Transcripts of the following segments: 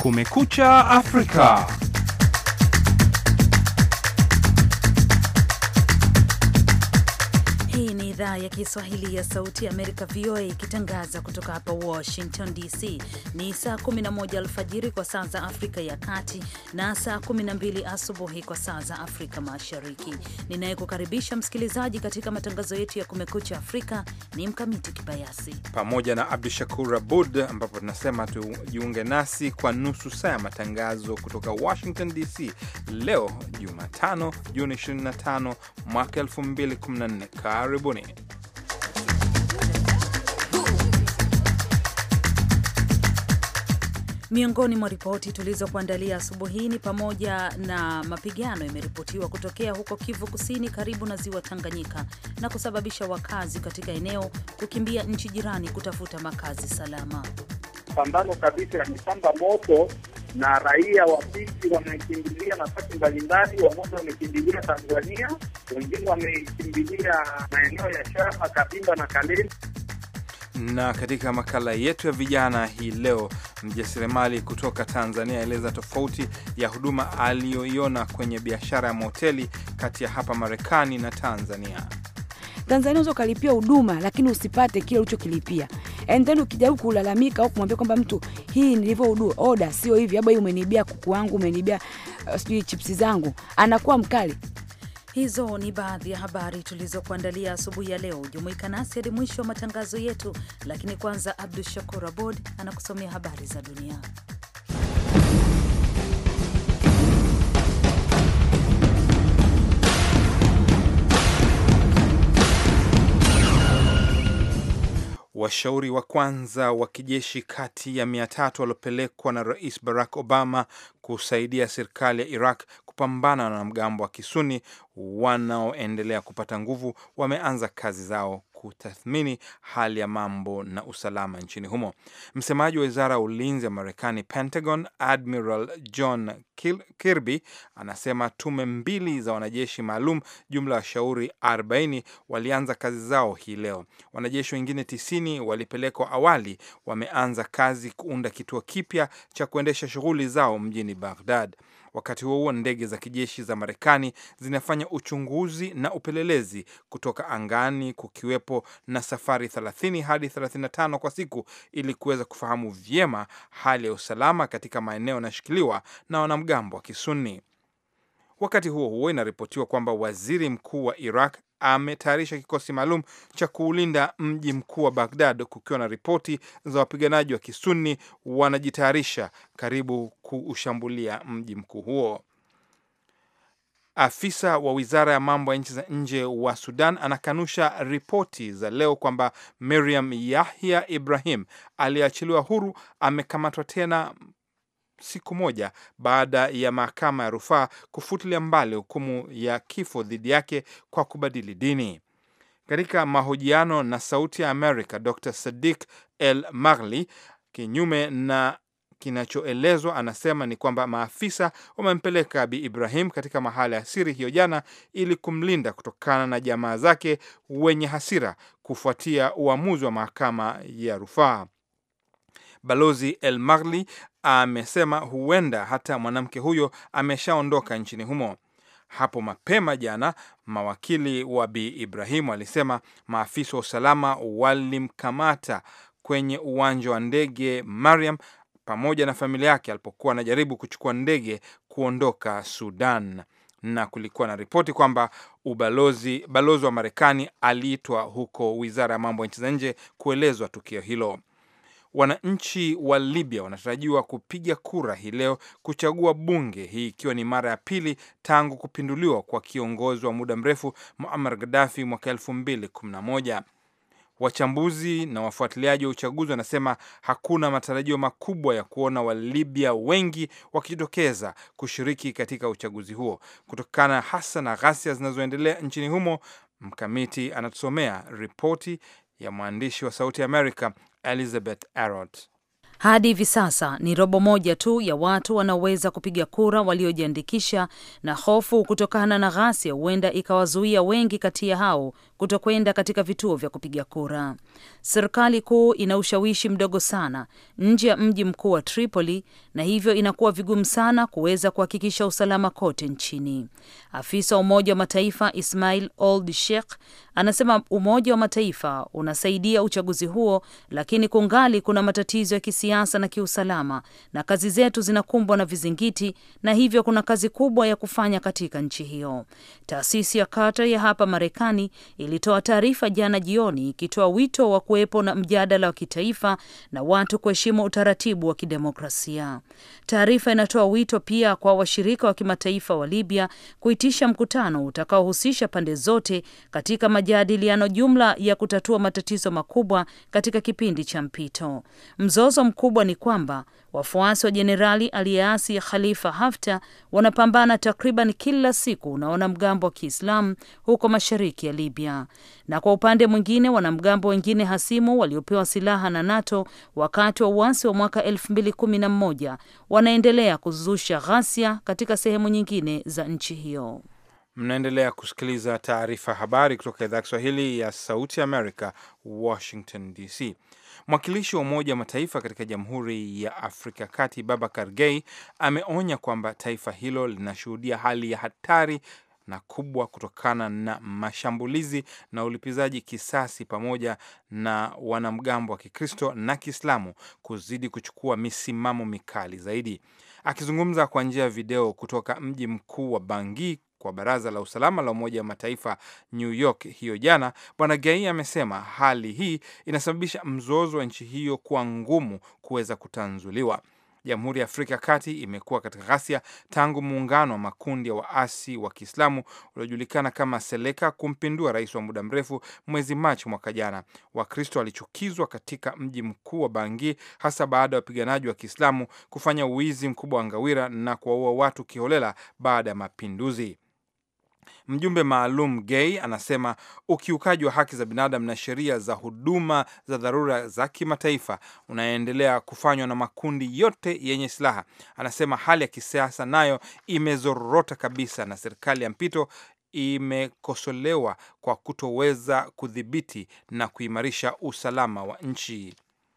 Kumekucha Afrika. Hii ni idhaa ya Kiswahili ya Sauti ya Amerika, VOA, ikitangaza kutoka hapa Washington DC. Ni saa 11 alfajiri kwa saa za Afrika ya Kati na saa 12 asubuhi kwa saa za Afrika Mashariki. Ninayekukaribisha msikilizaji katika matangazo yetu ya Kumekucha Afrika ni Mkamiti Kibayasi pamoja na Abdu Shakur Abud, ambapo tunasema tujiunge nasi kwa nusu saa ya matangazo kutoka Washington DC leo Jumatano, Juni 25 mwaka 2014. Karibuni. Miongoni mwa ripoti tulizokuandalia asubuhi hii ni pamoja na mapigano yameripotiwa kutokea huko Kivu Kusini karibu na ziwa Tanganyika na kusababisha wakazi katika eneo kukimbia nchi jirani kutafuta makazi salama. Pambano kabisa yamepamba moto na raia wa pili wamekimbilia nafasi mbalimbali. Wamoja wamekimbilia Tanzania, wengine wamekimbilia maeneo ya Shama, Kabimba na Kaleni. Na katika makala yetu ya vijana hii leo, mjasiriamali kutoka Tanzania aeleza tofauti ya huduma aliyoiona kwenye biashara ya mahoteli kati ya hapa Marekani na Tanzania. Tanzania unaweza ukalipia huduma lakini usipate kile ulichokilipia, and then ukijaribu kulalamika au kumwambia kwamba mtu hii nilivyo oda sio hivi, labda hii umenibia kuku wangu, umenibia uh, sijui chipsi zangu, anakuwa mkali. Hizo ni baadhi ya habari tulizokuandalia asubuhi ya leo. Jumuika nasi hadi mwisho wa matangazo yetu, lakini kwanza Abdu Shakur Abod anakusomea habari za dunia. Washauri wa kwanza wa kijeshi kati ya mia tatu waliopelekwa na Rais Barack Obama kusaidia serikali ya Iraq kupambana na wanamgambo wa Kisuni wanaoendelea kupata nguvu wameanza kazi zao kutathmini hali ya mambo na usalama nchini humo. Msemaji wa wizara ya ulinzi ya Marekani, Pentagon, Admiral John Kirby anasema tume mbili za wanajeshi maalum, jumla ya washauri 40 walianza kazi zao hii leo. Wanajeshi wengine 90 walipelekwa awali, wameanza kazi kuunda kituo kipya cha kuendesha shughuli zao mjini Baghdad. Wakati huo huo, ndege za kijeshi za Marekani zinafanya uchunguzi na upelelezi kutoka angani, kukiwepo na safari 30 hadi 35 kwa siku ili kuweza kufahamu vyema hali ya usalama katika maeneo yanayoshikiliwa na wanamgambo wa Kisuni. Wakati huo huo, inaripotiwa kwamba waziri mkuu wa Iraq ametayarisha kikosi maalum cha kuulinda mji mkuu wa Baghdad, kukiwa na ripoti za wapiganaji wa Kisuni wanajitayarisha karibu kuushambulia mji mkuu huo. Afisa wa wizara ya mambo ya nchi za nje wa Sudan anakanusha ripoti za leo kwamba Miriam Yahya Ibrahim aliyeachiliwa huru amekamatwa tena siku moja baada ya mahakama ya rufaa kufutilia mbali hukumu ya kifo dhidi yake kwa kubadili dini. Katika mahojiano na Sauti ya Amerika, Dr Sadiq El Maghli, kinyume na kinachoelezwa, anasema ni kwamba maafisa wamempeleka Bi Ibrahim katika mahala ya siri hiyo jana ili kumlinda kutokana na jamaa zake wenye hasira kufuatia uamuzi wa mahakama ya rufaa. Balozi El Maghli amesema huenda hata mwanamke huyo ameshaondoka nchini humo. Hapo mapema jana, mawakili wa Bi Ibrahim walisema maafisa wa usalama walimkamata kwenye uwanja wa ndege Mariam pamoja na familia yake alipokuwa anajaribu kuchukua ndege kuondoka Sudan, na kulikuwa na ripoti kwamba ubalozi balozi wa Marekani aliitwa huko wizara ya mambo ya nchi za nje kuelezwa tukio hilo. Wananchi wa Libya wanatarajiwa kupiga kura hii leo kuchagua bunge, hii ikiwa ni mara ya pili tangu kupinduliwa kwa kiongozi wa muda mrefu Muammar Gaddafi mwaka elfu mbili kumi na moja. Wachambuzi na wafuatiliaji wa uchaguzi wanasema hakuna matarajio makubwa ya kuona Walibya wengi wakijitokeza kushiriki katika uchaguzi huo kutokana hasa na ghasia zinazoendelea nchini humo. Mkamiti anatusomea ripoti ya mwandishi wa Sauti ya Amerika Elizabeth Arrott. Hadi hivi sasa ni robo moja tu ya watu wanaoweza kupiga kura waliojiandikisha, na hofu kutokana na ghasia huenda ikawazuia wengi kati ya hao kutokwenda katika vituo vya kupiga kura. Serikali kuu ina ushawishi mdogo sana nje ya mji mkuu wa Tripoli na hivyo inakuwa vigumu sana kuweza kuhakikisha usalama kote nchini. Afisa wa Umoja wa Mataifa Ismail Old Sheikh anasema Umoja wa Mataifa unasaidia uchaguzi huo, lakini kungali kuna matatizo ya kisiasa na kiusalama, na kazi zetu zinakumbwa na vizingiti, na hivyo kuna kazi kubwa ya kufanya katika nchi hiyo. Taasisi ya Carter ya hapa Marekani ilitoa taarifa jana jioni ikitoa wito wa kuwepo na mjadala wa kitaifa na watu kuheshimu utaratibu wa kidemokrasia. Taarifa inatoa wito pia kwa washirika wa kimataifa wa Libya kuitisha mkutano utakaohusisha pande zote katika majadiliano jumla ya kutatua matatizo makubwa katika kipindi cha mpito. Mzozo mkubwa ni kwamba wafuasi wa jenerali aliyeasi Khalifa Haftar wanapambana takriban kila siku na wanamgambo wa Kiislamu huko mashariki ya Libya, na kwa upande mwingine wanamgambo wengine hasimu waliopewa silaha na NATO wakati wa uasi wa mwaka 2011 wanaendelea kuzusha ghasia katika sehemu nyingine za nchi hiyo. Mnaendelea kusikiliza taarifa habari kutoka idhaa ya Kiswahili ya Sauti ya Amerika, Washington DC. Mwakilishi wa Umoja wa Mataifa katika Jamhuri ya Afrika Kati, Babakar Gay, ameonya kwamba taifa hilo linashuhudia hali ya hatari na kubwa kutokana na mashambulizi na ulipizaji kisasi pamoja na wanamgambo wa Kikristo na Kiislamu kuzidi kuchukua misimamo mikali zaidi. Akizungumza kwa njia ya video kutoka mji mkuu wa Bangui kwa Baraza la Usalama la Umoja wa Mataifa New York hiyo jana, Bwana Gai amesema hali hii inasababisha mzozo wa nchi hiyo kuwa ngumu kuweza kutanzuliwa. Jamhuri ya Afrika ya Kati imekuwa katika ghasia tangu muungano wa makundi ya waasi wa Kiislamu uliojulikana kama Seleka kumpindua rais wa muda mrefu mwezi Machi mwaka jana. Wakristo walichukizwa katika mji mkuu wa Bangi, hasa baada ya wapiganaji wa Kiislamu kufanya uwizi mkubwa wa ngawira na kuwaua watu kiholela baada ya mapinduzi. Mjumbe maalum Gay anasema ukiukaji wa haki za binadamu na sheria za huduma za dharura za kimataifa unaendelea kufanywa na makundi yote yenye silaha. Anasema hali ya kisiasa nayo imezorota kabisa na serikali ya mpito imekosolewa kwa kutoweza kudhibiti na kuimarisha usalama wa nchi.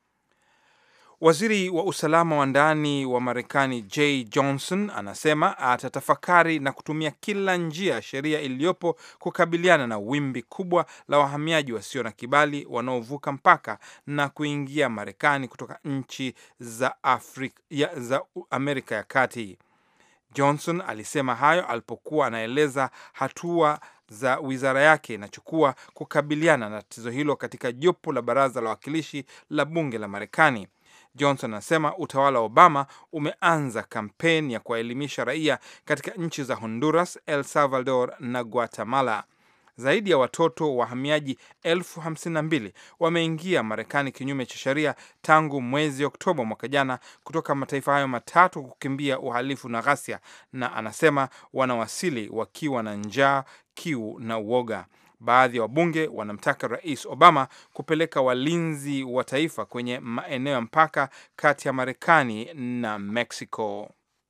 Waziri wa usalama wa ndani wa Marekani J Johnson anasema atatafakari na kutumia kila njia ya sheria iliyopo kukabiliana na wimbi kubwa la wahamiaji wasio na kibali wanaovuka mpaka na kuingia Marekani kutoka nchi za Afrika, ya, za Amerika ya Kati. Johnson alisema hayo alipokuwa anaeleza hatua za wizara yake inachukua kukabiliana na tatizo hilo katika jopo la baraza la wawakilishi la bunge la Marekani. Johnson anasema utawala wa Obama umeanza kampeni ya kuwaelimisha raia katika nchi za Honduras, El Salvador na Guatemala. Zaidi ya watoto wahamiaji elfu hamsini na mbili wameingia Marekani kinyume cha sheria tangu mwezi Oktoba mwaka jana kutoka mataifa hayo matatu kukimbia uhalifu na ghasia, na anasema wanawasili wakiwa na njaa, kiu na uoga. Baadhi ya wabunge wanamtaka Rais Obama kupeleka walinzi wa taifa kwenye maeneo ya mpaka kati ya Marekani na Mexico.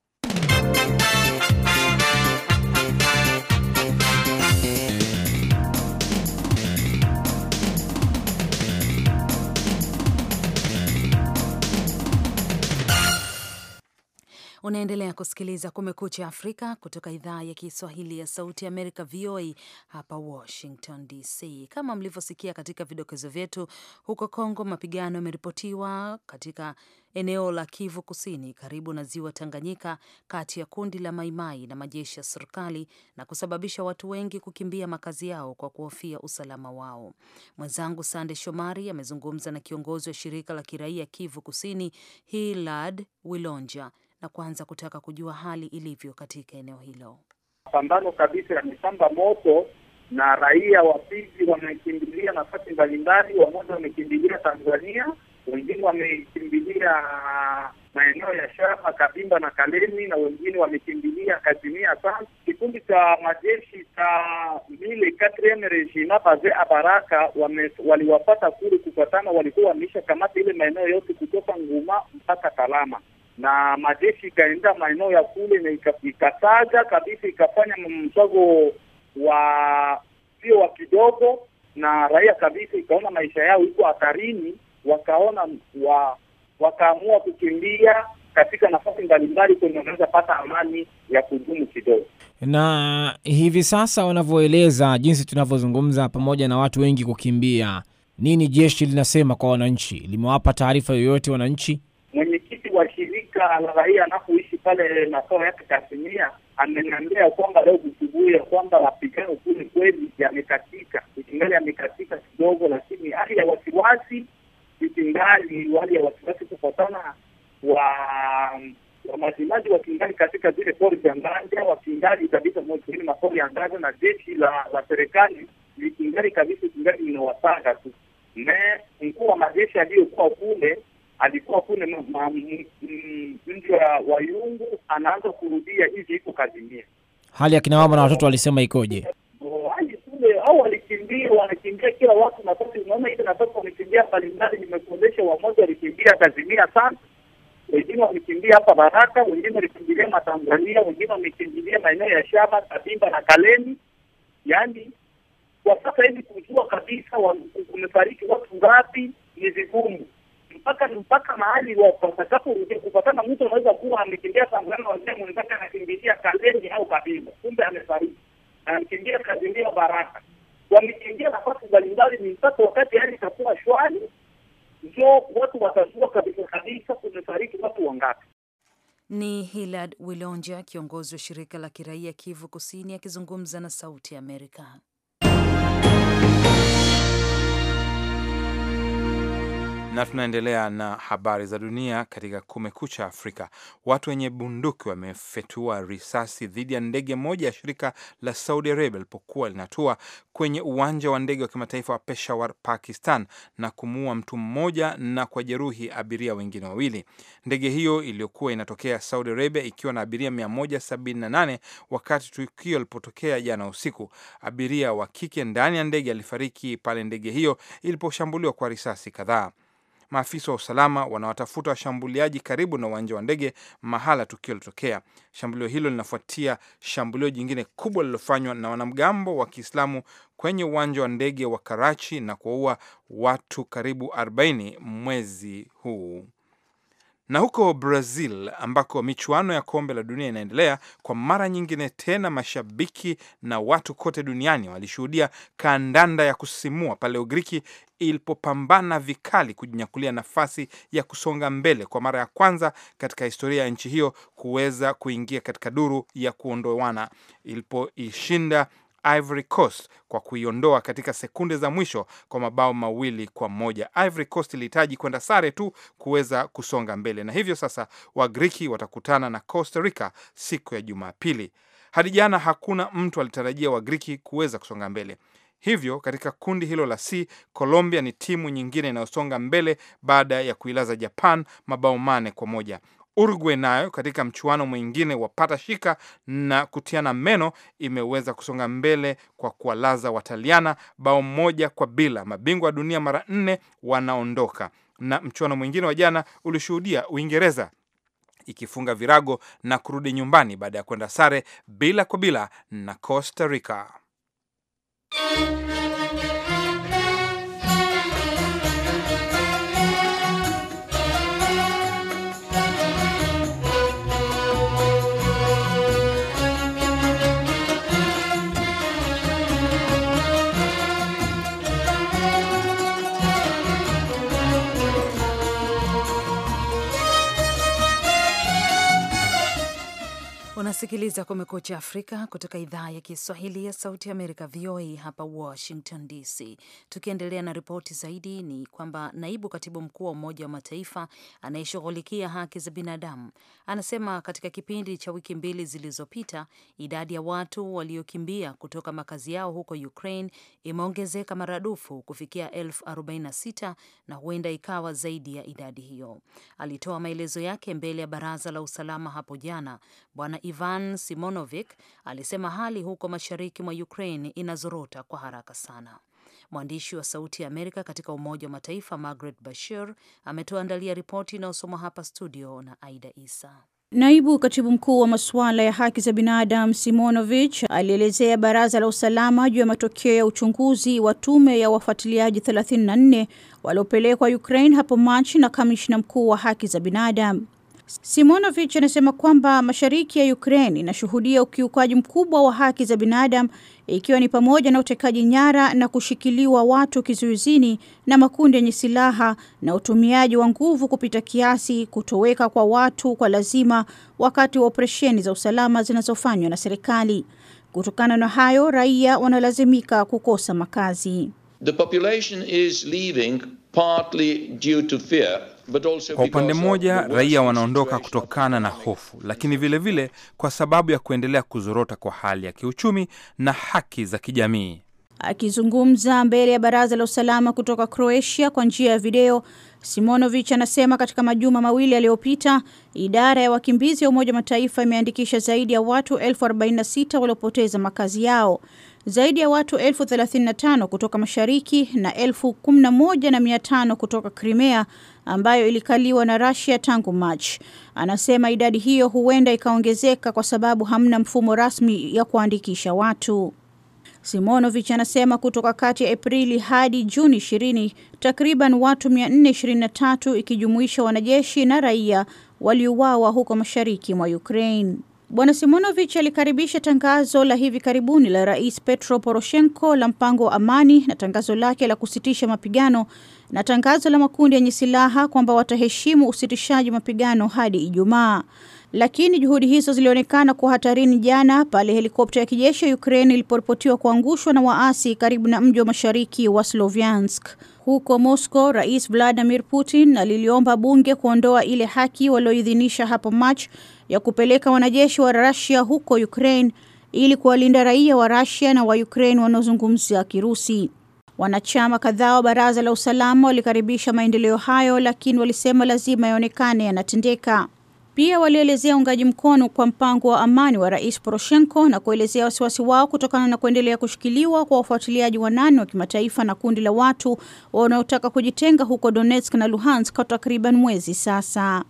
Unaendelea kusikiliza Kumekucha Afrika kutoka idhaa ya Kiswahili ya Sauti ya Amerika, VOA hapa Washington DC. Kama mlivyosikia katika vidokezo vyetu, huko Kongo mapigano yameripotiwa katika eneo la Kivu Kusini karibu na ziwa Tanganyika, kati ya kundi la Maimai na majeshi ya serikali na kusababisha watu wengi kukimbia makazi yao kwa kuhofia usalama wao. Mwenzangu Sande Shomari amezungumza na kiongozi wa shirika la kiraia Kivu Kusini, Hilad Wilonja na kwanza kutaka kujua hali ilivyo katika eneo hilo. Pambano kabisa yamepamba moto na raia wa Fizi wamekimbilia nafasi mbalimbali. Wamoja wamekimbilia Tanzania, wengine wamekimbilia maeneo ya Shama, Kabimba na Kalemi, na wengine wamekimbilia Kazimia. Sana kikundi cha majeshi cha mile quatrieme regiment base Abaraka waliwapata kule kufuatana, walikuwa wameisha kamata ile maeneo yote kutoka Nguma mpaka Kalama na majeshi ikaenda maeneo ya kule na ikataja kabisa, ikafanya mswago wa sio wa kidogo, na raia kabisa ikaona maisha yao iko hatarini, wakaona wa, wakaamua kukimbia katika nafasi mbalimbali kwenye wanaweza pata amani ya kudumu kidogo. Na hivi sasa wanavyoeleza, jinsi tunavyozungumza, pamoja na watu wengi kukimbia, nini jeshi linasema kwa wananchi? Limewapa taarifa yoyote wananchi? Mwenyekiti wa shirika la raia anapoishi pale makao yake Kasimia ameniambia kwamba leo asubuhi ya kwamba mapigano kule kweli yamekatika, ikingali yamekatika kidogo, lakini hali ya wasiwasi ikingali, hali ya wasiwasi kufuatana wa wamajimaji wakingali katika zile pori za Nganja, wakingali kabisa moini mapori ya Nganja na jeshi la la serikali likingali kabisa, ikingali linawasaka tu. Me mkuu wa majeshi aliyokuwa kule alikuwa kule mji wa Yungu, anaanza kurudia hivi iko Kazimia. Hali ya kina mama na watoto walisema ikoje? hali kule au walikimbia, wanakimbia kila watu nafasi. Unaona ile nafasi wamekimbia mbalimbali, nimekuonyesha wamoja walikimbia Kazimia sana, wengine wamekimbia hapa Baraka, wengine walikimbilia Matanzania, wengine wamekimbilia maeneo ya Shaba, Kabimba na Kaleni. Yaani kwa sasa hivi kujua kabisa kumefariki watu ngapi ni vigumu mpaka mpaka mahali watakaporudia kupatana. Mtu anaweza kuwa amekimbia Tanzania, wazee mwenzake anakimbilia Kaleni au Kabimba, kumbe amefariki, anakimbia Kazimia Baraka, wamekimbia nafasi mbalimbali. Ni mpaka wakati hali itakuwa shwari, ndio watu watajua kabisa kabisa kumefariki watu wangapi. Ni Hilad Wilonja, kiongozi wa shirika la kiraia Kivu Kusini, akizungumza na Sauti ya Amerika. na tunaendelea na habari za dunia katika Kumekucha Afrika. Watu wenye bunduki wamefetua risasi dhidi ya ndege moja ya shirika la Saudi Arabia lilipokuwa linatua kwenye uwanja wa ndege wa kimataifa wa Peshawar, Pakistan, na kumuua mtu mmoja na kujeruhi abiria wengine wawili. Ndege hiyo iliyokuwa inatokea Saudi Arabia ikiwa na abiria 178 wakati tukio lilipotokea jana usiku. Abiria wa kike ndani ya ndege alifariki pale ndege hiyo iliposhambuliwa kwa risasi kadhaa. Maafisa wa usalama wanawatafuta washambuliaji karibu na uwanja wa ndege mahala tukio lilotokea. Shambulio hilo linafuatia shambulio jingine kubwa lililofanywa na wanamgambo wa Kiislamu kwenye uwanja wa ndege wa Karachi na kuwaua watu karibu 40 mwezi huu. Na huko Brazil ambako michuano ya kombe la dunia inaendelea kwa mara nyingine tena, mashabiki na watu kote duniani walishuhudia kandanda ya kusisimua pale Ugiriki ilipopambana vikali kujinyakulia nafasi ya kusonga mbele kwa mara ya kwanza katika historia ya nchi hiyo kuweza kuingia katika duru ya kuondoana ilipoishinda Ivory Coast kwa kuiondoa katika sekunde za mwisho kwa mabao mawili kwa moja. Ivory Coast ilihitaji kwenda sare tu kuweza kusonga mbele, na hivyo sasa Wagriki watakutana na Costa Rica siku ya Jumapili. Hadi jana hakuna mtu alitarajia Wagriki kuweza kusonga mbele. Hivyo katika kundi hilo la C, Colombia ni timu nyingine inayosonga mbele baada ya kuilaza Japan mabao mane kwa moja. Uruguay nayo katika mchuano mwingine wa pata shika na kutiana meno imeweza kusonga mbele kwa kuwalaza Wataliana bao moja kwa bila. Mabingwa wa dunia mara nne wanaondoka. Na mchuano mwingine wa jana ulishuhudia Uingereza ikifunga virago na kurudi nyumbani baada ya kwenda sare bila kwa bila na Costa Rica. Unasikiliza Kumekucha Afrika kutoka idhaa ya Kiswahili ya Sauti Amerika, VOA hapa Washington DC. Tukiendelea na ripoti zaidi, ni kwamba naibu katibu mkuu wa Umoja wa Mataifa anayeshughulikia haki za binadamu anasema katika kipindi cha wiki mbili zilizopita idadi ya watu waliokimbia kutoka makazi yao huko Ukraine imeongezeka maradufu kufikia elfu 46 na huenda ikawa zaidi ya idadi hiyo. Alitoa maelezo yake mbele ya Baraza la Usalama hapo jana. Bwana Ivan Simonovic alisema hali huko mashariki mwa Ukraine inazorota kwa haraka sana. Mwandishi wa Sauti ya Amerika katika Umoja wa Mataifa Margaret Bashir ametuandalia ripoti inayosomwa hapa studio na Aida Isa. Naibu katibu mkuu wa masuala ya haki za binadamu Simonovich alielezea baraza la usalama juu ya matokeo ya uchunguzi wa tume ya wafuatiliaji 34 waliopelekwa Ukraine hapo Machi na kamishna mkuu wa haki za binadamu. Simonovich anasema kwamba mashariki ya Ukraine inashuhudia ukiukaji mkubwa wa haki za binadamu ikiwa ni pamoja na utekaji nyara na kushikiliwa watu kizuizini na makundi yenye silaha na utumiaji wa nguvu kupita kiasi, kutoweka kwa watu kwa lazima wakati wa operesheni za usalama zinazofanywa na serikali. Kutokana na hayo, raia wanalazimika kukosa makazi. The population is leaving partly due to fear. But also Kwa upande because of mmoja, the raia worsening wanaondoka situation of kutokana na life. hofu, lakini vilevile vile kwa sababu ya kuendelea kuzorota kwa hali ya kiuchumi na haki za kijamii. Akizungumza mbele ya baraza la usalama kutoka Croatia kwa njia ya video, Simonovich anasema katika majuma mawili yaliyopita, idara ya wakimbizi ya Umoja wa Mataifa imeandikisha zaidi ya watu elfu 46 waliopoteza makazi yao, zaidi ya watu elfu 35 kutoka mashariki na elfu 11 na mia tano kutoka Crimea ambayo ilikaliwa na Russia tangu March. Anasema idadi hiyo huenda ikaongezeka kwa sababu hamna mfumo rasmi ya kuandikisha watu. Simonovich anasema kutoka kati ya Aprili hadi Juni 20 takriban watu 423 ikijumuisha wanajeshi na raia waliuawa huko mashariki mwa Ukraine. Bwana Simonovich alikaribisha tangazo la hivi karibuni la Rais Petro Poroshenko la mpango wa amani na tangazo lake la kusitisha mapigano na tangazo la makundi yenye silaha kwamba wataheshimu usitishaji mapigano hadi Ijumaa. Lakini juhudi hizo zilionekana kuwa hatarini jana pale helikopta ya kijeshi ya Ukraine iliporipotiwa kuangushwa na waasi karibu na mji wa mashariki wa Sloviansk. Huko Moscow, Rais Vladimir Putin aliliomba bunge kuondoa ile haki walioidhinisha hapo March ya kupeleka wanajeshi wa Russia huko Ukraine ili kuwalinda raia wa Russia na wa Ukraine wanaozungumza Kirusi. Wanachama kadhaa wa baraza la usalama walikaribisha maendeleo hayo, lakini walisema lazima yaonekane yanatendeka. Pia walielezea uungaji mkono kwa mpango wa amani wa Rais Poroshenko na kuelezea wasiwasi wao kutokana na kuendelea kushikiliwa kwa wafuatiliaji wanane wa kimataifa na kundi la watu wanaotaka kujitenga huko Donetsk na Luhansk kwa takriban mwezi sasa.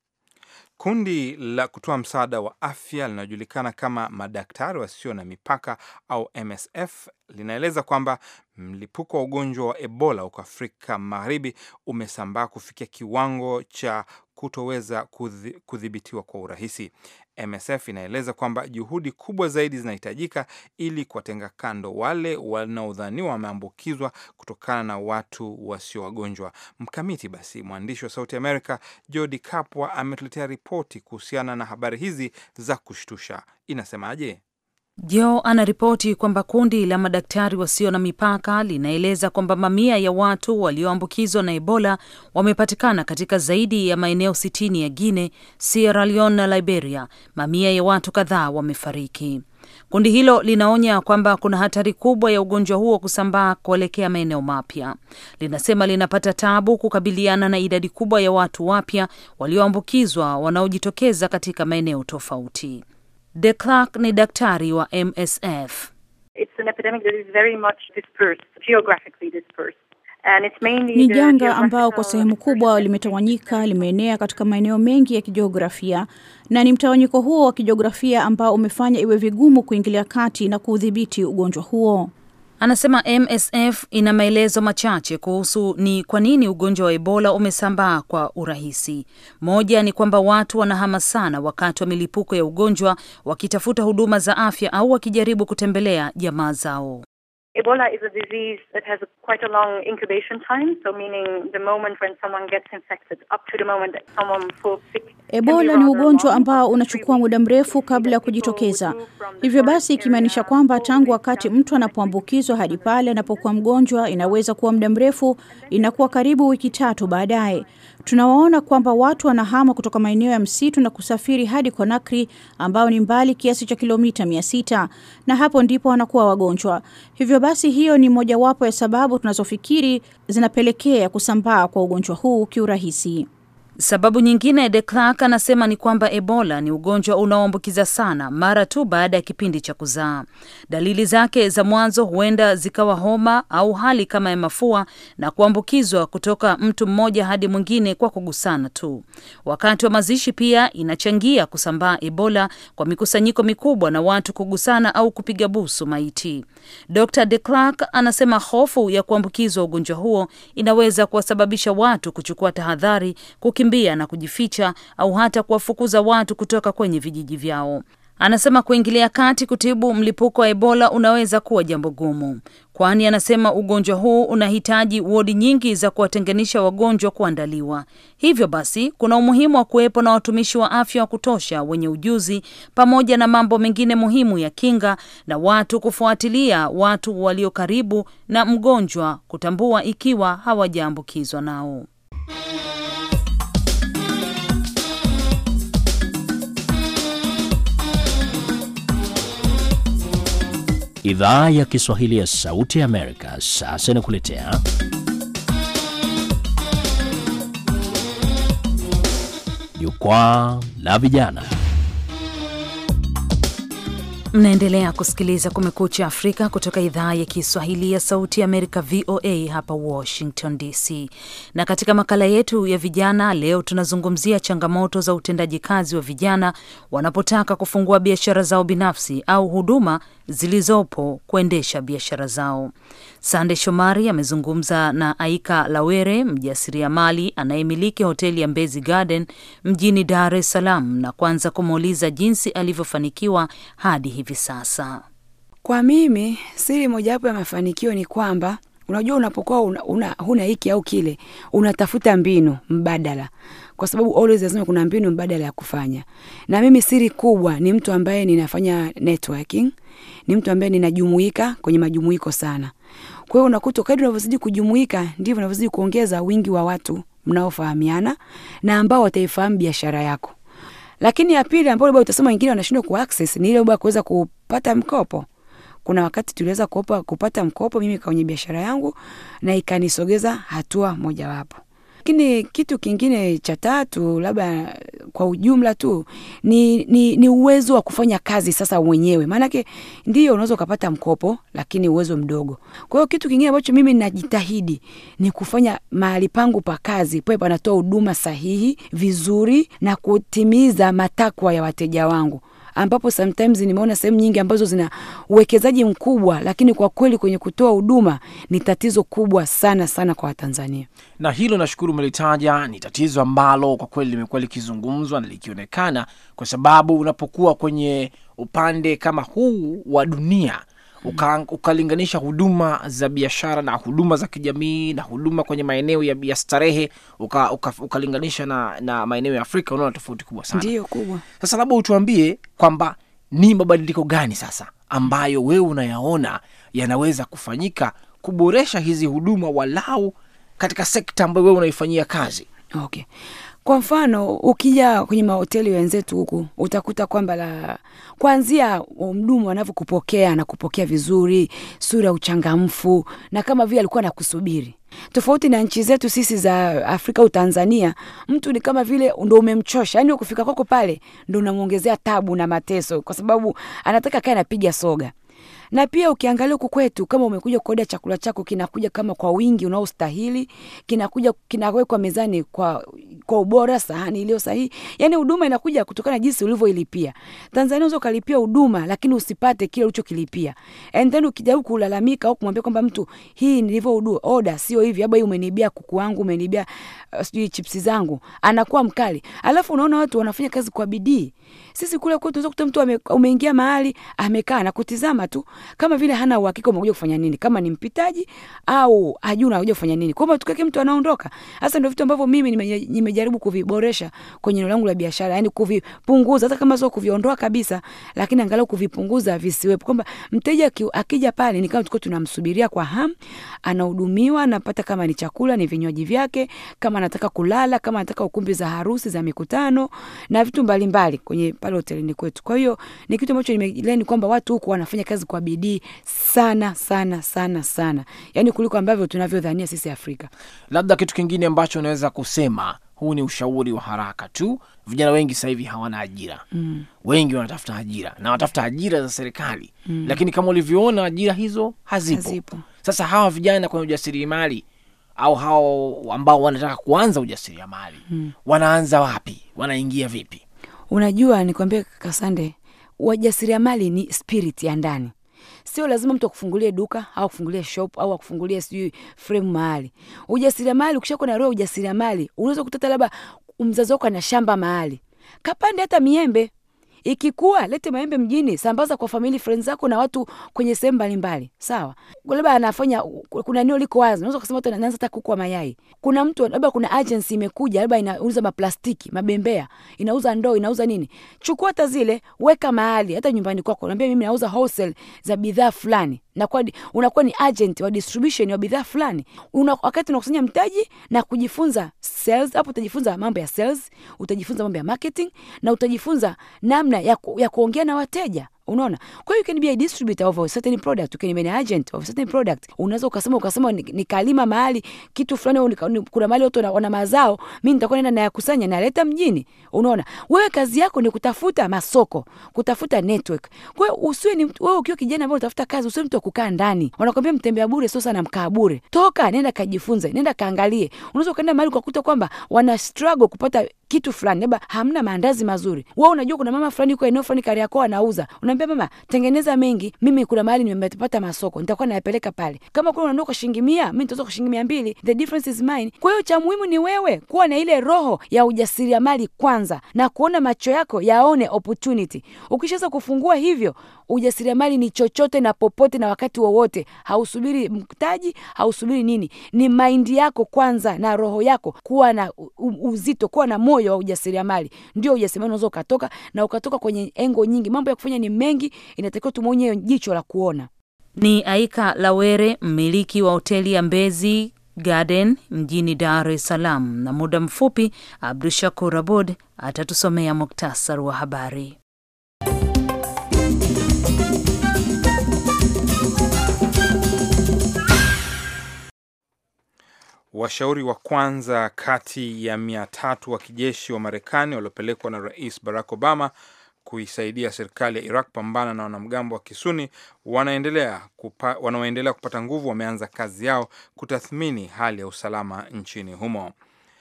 Kundi la kutoa msaada wa afya linalojulikana kama Madaktari Wasio na Mipaka au MSF linaeleza kwamba mlipuko wa ugonjwa wa Ebola huko Afrika Magharibi umesambaa kufikia kiwango cha kutoweza kudhi- kudhibitiwa kwa urahisi. MSF inaeleza kwamba juhudi kubwa zaidi zinahitajika ili kuwatenga kando wale wanaodhaniwa wameambukizwa kutokana na watu wasio wagonjwa. Mkamiti basi, mwandishi wa Sauti Amerika Jodi Kapwa ametuletea ripoti kuhusiana na habari hizi za kushtusha. Inasemaje? Jo anaripoti kwamba kundi la madaktari wasio na mipaka linaeleza kwamba mamia ya watu walioambukizwa na Ebola wamepatikana katika zaidi ya maeneo sitini ya Guinea, Sierra Leone na Liberia. Mamia ya watu kadhaa wamefariki. Kundi hilo linaonya kwamba kuna hatari kubwa ya ugonjwa huo kusambaa kuelekea maeneo mapya. Linasema linapata tabu kukabiliana na idadi kubwa ya watu wapya walioambukizwa wanaojitokeza katika maeneo tofauti. De Clark ni daktari wa MSF. It's an epidemic that is very much dispersed, geographically dispersed. And it's mainly Ni the janga ambao kwa geographical sehemu kubwa dispersion limetawanyika, limeenea katika maeneo mengi ya kijiografia, na ni mtawanyiko huo wa kijiografia ambao umefanya iwe vigumu kuingilia kati na kuudhibiti ugonjwa huo. Anasema MSF ina maelezo machache kuhusu ni kwa nini ugonjwa wa Ebola umesambaa kwa urahisi. Moja ni kwamba watu wanahama sana wakati wa milipuko ya ugonjwa wakitafuta huduma za afya au wakijaribu kutembelea jamaa zao. Ebola is a disease that has a, quite a long incubation time, so meaning the moment when someone gets infected up to the moment that someone falls sick. can be Ebola ni rather ugonjwa long, ambao up to unachukua three muda weeks. mrefu We see kabla ya that people kujitokeza. would move from the Hivyo basi forest ikimaanisha area kwamba all tangu the way wakati down to mtu the next anapoambukizwa hadi pale anapokuwa mgonjwa inaweza kuwa muda mrefu, inakuwa karibu wiki tatu baadaye. Tunawaona kwamba watu wanahama kutoka maeneo ya msitu na kusafiri hadi Conakry ambao ni mbali kiasi cha kilomita mia sita na hapo ndipo wanakuwa wagonjwa. Hivyo basi hiyo ni mojawapo ya sababu tunazofikiri zinapelekea kusambaa kwa ugonjwa huu kiurahisi. Sababu nyingine De Clark anasema ni kwamba Ebola ni ugonjwa unaoambukiza sana mara tu baada ya kipindi cha kuzaa. Dalili zake za mwanzo huenda zikawa homa au hali kama ya mafua na kuambukizwa kutoka mtu mmoja hadi mwingine kwa kugusana tu. Wakati wa mazishi pia inachangia kusambaa Ebola kwa mikusanyiko mikubwa na watu kugusana au kupiga busu maiti. Dr. De Clark anasema hofu ya kuambukizwa ugonjwa huo inaweza kuwasababisha watu kuchukua tahadhari kukimbia na kujificha au hata kuwafukuza watu kutoka kwenye vijiji vyao. Anasema kuingilia kati kutibu mlipuko wa Ebola unaweza kuwa jambo gumu, kwani anasema ugonjwa huu unahitaji wodi nyingi za kuwatenganisha wagonjwa kuandaliwa. Hivyo basi, kuna umuhimu wa kuwepo na watumishi wa afya wa kutosha wenye ujuzi, pamoja na mambo mengine muhimu ya kinga, na watu kufuatilia watu walio karibu na mgonjwa, kutambua ikiwa hawajaambukizwa nao. Idhaa ya Kiswahili ya Sauti ya Amerika sasa inakuletea Jukwaa la Vijana. Mnaendelea kusikiliza Kumekucha Afrika kutoka idhaa ya Kiswahili ya Sauti ya Amerika, VOA hapa Washington DC. Na katika makala yetu ya vijana leo tunazungumzia changamoto za utendaji kazi wa vijana wanapotaka kufungua biashara zao binafsi au huduma zilizopo kuendesha biashara zao. Sande Shomari amezungumza na Aika Lawere, mjasiriamali anayemiliki hoteli ya Mbezi Garden mjini Dar es Salaam, na kwanza kumuuliza jinsi alivyofanikiwa hadi hivi sasa. Kwa mimi siri mojawapo ya mafanikio ni kwamba unajua, unapokuwa una, una, huna hiki au kile, unatafuta mbinu mbadala, kwa sababu always lazima kuna mbinu mbadala ya kufanya. Na mimi siri kubwa ni mtu ambaye ninafanya networking, ni mtu ambaye ninajumuika kwenye majumuiko sana. Kwa hiyo unakuta kadri unavyozidi kujumuika ndivyo unavyozidi kuongeza wingi wa watu mnaofahamiana na ambao wataifahamu biashara yako. Lakini ya pili ambayo labda utasema wengine wanashindwa ku access ni ile labda kuweza kupata mkopo. Kuna wakati tuliweza kuopa, kupata mkopo mimi kwenye biashara yangu na ikanisogeza hatua mojawapo. Lakini kitu kingine cha tatu, labda kwa ujumla tu ni, ni, ni uwezo wa kufanya kazi sasa mwenyewe. Maanake ndio unaweza ukapata mkopo, lakini uwezo mdogo. Kwa hiyo kitu kingine ambacho mimi najitahidi ni kufanya mahali pangu pa kazi pawe panatoa huduma sahihi vizuri na kutimiza matakwa ya wateja wangu ambapo sometimes nimeona sehemu nyingi ambazo zina uwekezaji mkubwa, lakini kwa kweli kwenye kutoa huduma ni tatizo kubwa sana sana kwa Watanzania. Na hilo nashukuru umelitaja, ni tatizo ambalo kwa kweli limekuwa likizungumzwa na likionekana, kwa sababu unapokuwa kwenye upande kama huu wa dunia uka, ukalinganisha huduma za biashara na huduma za kijamii na huduma kwenye maeneo ya, ya starehe uka, uka, ukalinganisha na, na maeneo ya Afrika, unaona tofauti kubwa sana. Ndiyo kubwa. Sasa labda utuambie kwamba ni mabadiliko gani sasa ambayo wewe unayaona yanaweza kufanyika kuboresha hizi huduma walau katika sekta ambayo wewe unaifanyia kazi. Okay. Kwa mfano ukija kwenye mahoteli wenzetu huku utakuta kwamba la kwanzia mdumu anavyokupokea na kupokea vizuri, sura ya uchangamfu na kama vile alikuwa anakusubiri. Tofauti na nchi zetu sisi za Afrika au Tanzania, mtu ni kama vile ndo umemchosha, yani ukifika kwako pale ndo unamwongezea tabu na mateso, kwa sababu anataka kae anapiga soga na pia ukiangalia huku kwetu, kama umekuja kuoda chakula chako kinakuja kama kwa wingi unaostahili, kinakuja kinawekwa mezani kwa kwa ubora, sahani iliyo sahihi, yani huduma inakuja kutokana na jinsi ulivyoilipia. Tanzania unaweza ukalipia huduma lakini usipate kile ulichokilipia, and then ukijaribu kulalamika au kumwambia kwamba mtu, hii nilivyo oda sio hivi, labda umenibia kuku wangu, umenibia uh, sijui chipsi zangu, anakuwa mkali. Alafu unaona watu wanafanya kazi kwa bidii. Sisi kule kwetu unaweza kukuta mtu ame, umeingia mahali amekaa na kutizama tu kama vile hana uhakika umekuja kufanya nini, kama ni mpitaji au hajui unakuja kufanya nini. Kwa hiyo tukake mtu anaondoka. Hasa ndio vitu ambavyo mimi nimejaribu kuviboresha kwenye eneo langu la biashara, yani kuvipunguza, hata kama sio kuviondoa kabisa, lakini angalau kuvipunguza visiwepo, kwamba mteja akija pale ni kama tuko tunamsubiria kwa hamu, anahudumiwa, anapata kama ni chakula, ni vinywaji vyake, kama anataka kulala, kama anataka ukumbi za harusi, za mikutano na vitu mbalimbali kwenye pale hotelini kwetu. Kwa hiyo ni kitu ambacho nimeleni kwamba watu huku wanafanya kazi kwa bidii sana sana sana sana, yaani kuliko ambavyo tunavyodhania sisi Afrika. Labda kitu kingine ambacho unaweza kusema, huu ni ushauri wa haraka tu. Vijana wengi sasa hivi hawana ajira mm. Wengi wanatafuta ajira na wanatafuta ajira za serikali mm. Lakini kama ulivyoona ajira hizo hazipo. Hazipo. Sasa hawa vijana kwenye ujasiriamali au hao ambao wanataka kuanza ujasiriamali mm. wanaanza wapi? Wanaingia vipi? Unajua, nikwambie Kasande, wajasiriamali ni spirit ya ndani Sio lazima mtu akufungulie duka au akufungulie shop au akufungulie sijui frame mahali. Ujasiriamali, ukishakuwa na roho ujasiriamali, unaweza kutata labda mzazi wako ana shamba mahali, kapande hata miembe ikikua lete maembe mjini, sambaza kwa family friends zako na watu kwenye sehemu mbalimbali, sawa. Labda anafanya kuna eneo liko wazi, unaweza kusema watu anaanza hata kuku wa mayai. Kuna mtu labda, kuna agency imekuja, labda inauza maplastiki, mabembea, inauza ndoo, inauza nini, chukua hata zile, weka mahali, hata nyumbani kwako, naambia mimi nauza wholesale za bidhaa fulani nakuwa unakuwa ni agent wa distribution wa bidhaa fulani. Una, wakati unakusanya mtaji na kujifunza sales, hapo utajifunza mambo ya sales, utajifunza mambo ya marketing na utajifunza namna ya, ku, ya kuongea na wateja. Unaona, kwa hiyo you can be a distributor of a certain product, you can be an agent of a certain product. Unaweza ukasema ukasema nikalima mahali kitu fulani, kuna mahali watu wana mazao, mimi nitakuwa naenda nayakusanya naleta mjini. Unaona, wewe kazi yako ni kutafuta masoko, kutafuta network. Kwa hiyo usiwe ni wewe, ukiwa kijana ambaye unatafuta kazi, usiwe mtu wa kukaa ndani. Wanakwambia mtembea bure sio sana mkaa bure. Toka, nenda kajifunze, nenda kaangalie. Unaweza ukaenda mahali ukakuta kwamba wana struggle kupata kitu fulani, labda hamna maandazi mazuri. Wewe unajua kuna mama fulani yuko eneo fulani Kariakoo anauza, unaambia mama, tengeneza mengi, mimi kuna mahali nimepata masoko, nitakuwa nayapeleka pale. Kama kuna unanua kwa shilingi mia, mimi nitauza kwa shilingi mia mbili, the difference is mine. Kwa hiyo cha muhimu ni wewe kuwa na ile roho ya ujasiriamali kwanza, na kuona macho yako yaone opportunity. Ukishaweza kufungua hivyo, ujasiriamali ni chochote na popote na wakati wowote. Hausubiri mtaji, hausubiri nini, ni maindi yako kwanza na roho yako kuwa na uzito, kuwa na moyo wa ujasiriamali. Ndio ujasiriamali unaweza ukatoka na ukatoka kwenye engo nyingi. Mambo ya kufanya ni mengi, inatakiwa tumwonye jicho la kuona. Ni Aika Lawere, mmiliki wa hoteli ya Mbezi Garden mjini Dar es Salaam, na muda mfupi Abdu Shakur Abud atatusomea muktasari wa habari. Washauri wa kwanza kati ya mia tatu wa kijeshi wa Marekani waliopelekwa na Rais Barack Obama kuisaidia serikali ya Iraq pambana na wanamgambo wa Kisuni wanaendelea kupa, wanaoendelea kupata nguvu wameanza kazi yao kutathmini hali ya usalama nchini humo.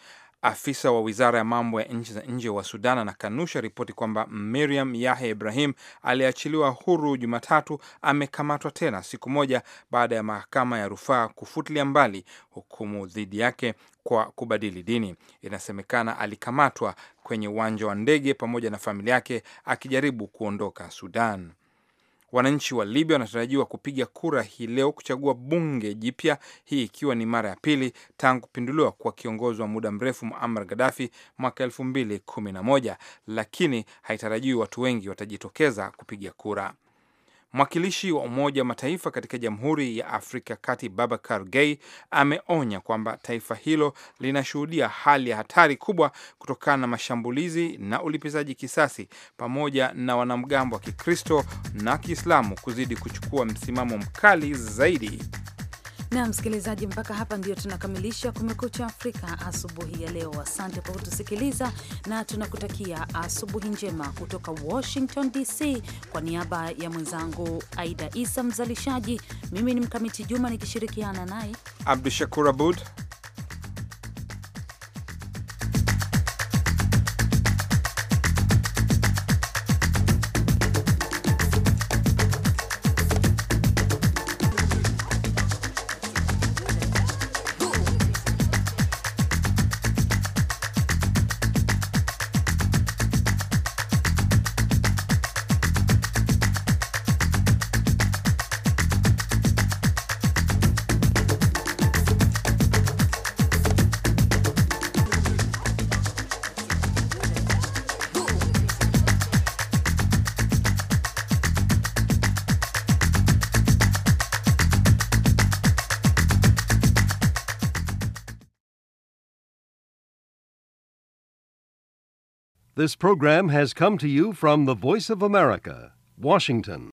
Afisa wa wizara ya mambo ya nchi za nje wa Sudan anakanusha ripoti kwamba Miriam Yahya Ibrahim aliyeachiliwa huru Jumatatu amekamatwa tena siku moja baada ya mahakama ya rufaa kufutilia mbali hukumu dhidi yake kwa kubadili dini. Inasemekana alikamatwa kwenye uwanja wa ndege pamoja na familia yake akijaribu kuondoka Sudan. Wananchi wa Libya wanatarajiwa kupiga kura hii leo kuchagua bunge jipya, hii ikiwa ni mara ya pili tangu kupinduliwa kwa kiongozi wa muda mrefu Muammar Gaddafi mwaka elfu mbili kumi na moja, lakini haitarajiwi watu wengi watajitokeza kupiga kura. Mwakilishi wa Umoja wa Mataifa katika Jamhuri ya Afrika Kati Babakar Gay ameonya kwamba taifa hilo linashuhudia hali ya hatari kubwa kutokana na mashambulizi na ulipizaji kisasi pamoja na wanamgambo wa Kikristo na Kiislamu kuzidi kuchukua msimamo mkali zaidi. Na msikilizaji, mpaka hapa ndio tunakamilisha Kumekucha Afrika asubuhi ya leo. Asante kwa kutusikiliza na tunakutakia asubuhi njema kutoka Washington DC. Kwa niaba ya mwenzangu Aida Isa mzalishaji, mimi ni Mkamiti Juma nikishirikiana naye Abdu Shakur Abud. This program has come to you from the Voice of America, Washington.